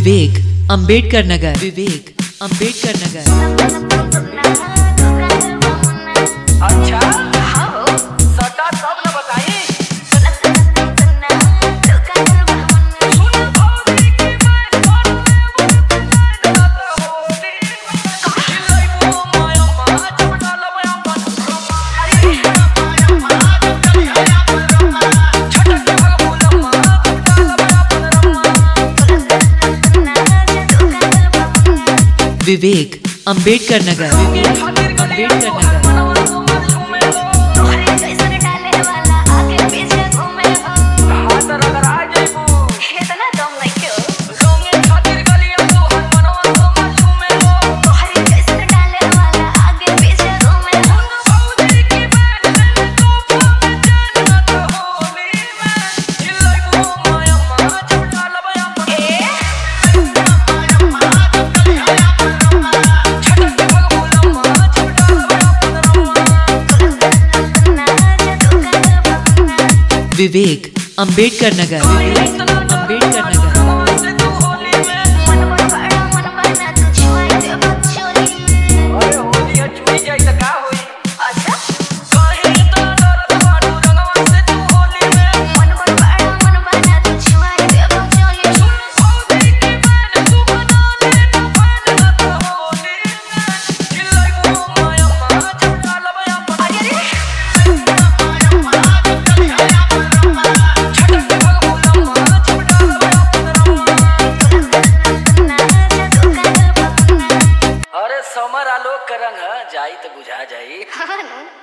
विवेक अंबेडकर नगर विवेक अंबेडकर नगर अच्छा सटा तब न बताई सुन भौरी की मैं होली लइबो माया मा चपटा लबया मन छटक भगुलम्मा चपटा लबया मन विवेक अंबेडकर नगर विवेक खातिर गली अंबेडकर हर नगर मनवा तुम झूमे हो हाथ रगड़ा जइबू लोंगे खातिर गलिया तू हर मनवा तुम झूमे हो भौरी की मैं तो पावे जान तो होली में लइबो माया मा चपटा लबया मन छटक भगुलम्मा चपटा लबया मन विवेक अंबेडकर नगर विवेक अंबेडकर नगर अरे समर आलोक का रंग ह, जाई तो बुझा जाई हाँ